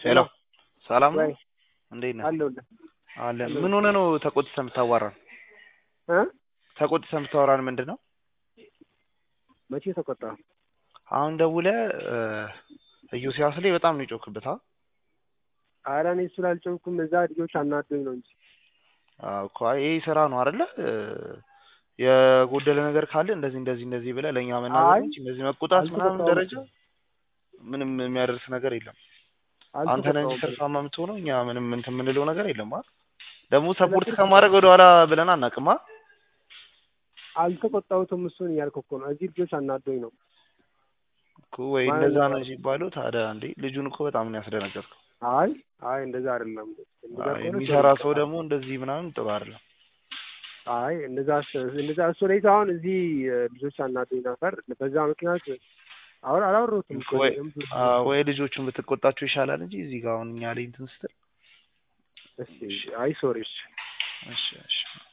ሄሎ ሰላም ነው? ወይ እንዴት ነህ? አለሁልህ አለን። ምን ሆነ ነው ተቆጥተህ የምታዋራን? እ ተቆጥተህ የምታወራን ምንድን ነው? መቼ ተቆጣ? አሁን ደውለህ ኢዮስያስ ላይ በጣም ነው የጮክበት። አ ኧረ እኔ እሱ ላልጨውኩም እዛ ልጆች አናዶኝ ነው እንጂ አዎ እኮ አይ ይሄ ስራ ነው አይደለ? የጎደለ ነገር ካለ እንደዚህ እንደዚህ እንደዚህ ብለህ ለእኛ መናገር አይ እንጂ እንደዚህ መቆጣት ምናምን አልተቆጣሁም ደረጃ እኮ ምንም የሚያደርስ ነገር የለም። አንተ ነህ እንጂ አልተቆጣሁም። ትርፋማ የምትሆነው እኛ ምንም እንትን የምንለው ነገር የለም። አ ደግሞ ስለ ሰፖርት ትርፍ ከማድረግ ወደ ኋላ ብለን አናውቅም። አ አልተቆጣሁትም እሱን እያልኩ እኮ ነው። እዚህ ልጆች አናዶኝ ነው እኮ ወይ ማለት እንደዛ ነው። ነው ሲባለው ታዲያ እንዴ ልጁን እኮ በጣም ነው ያስደነገጥከው። አይ አይ እንደዛ አይደለም። እንደዛ አይ ከሆነ ሶሪ የሚሰራ ሰው ይቀጣል። ደግሞ እንደዚህ ምናምን ጥሩ አይደለም። አይ እንደዛ እንደዛ እሱ ላይ አሁን እዚህ እ, ልጆች አናዶኝ ነበር። በዛ ምክንያት አሁን አላወራሁትም እኮ ወይ እኔም ብዙ አ- ወይ ልጆቹን ብትቆጣቸው ይሻላል እንጂ እዚህ ጋር አሁን እኛ ላይ እንትን ስትል እሺ አይ ሶሪ እሺ እሺ እሺ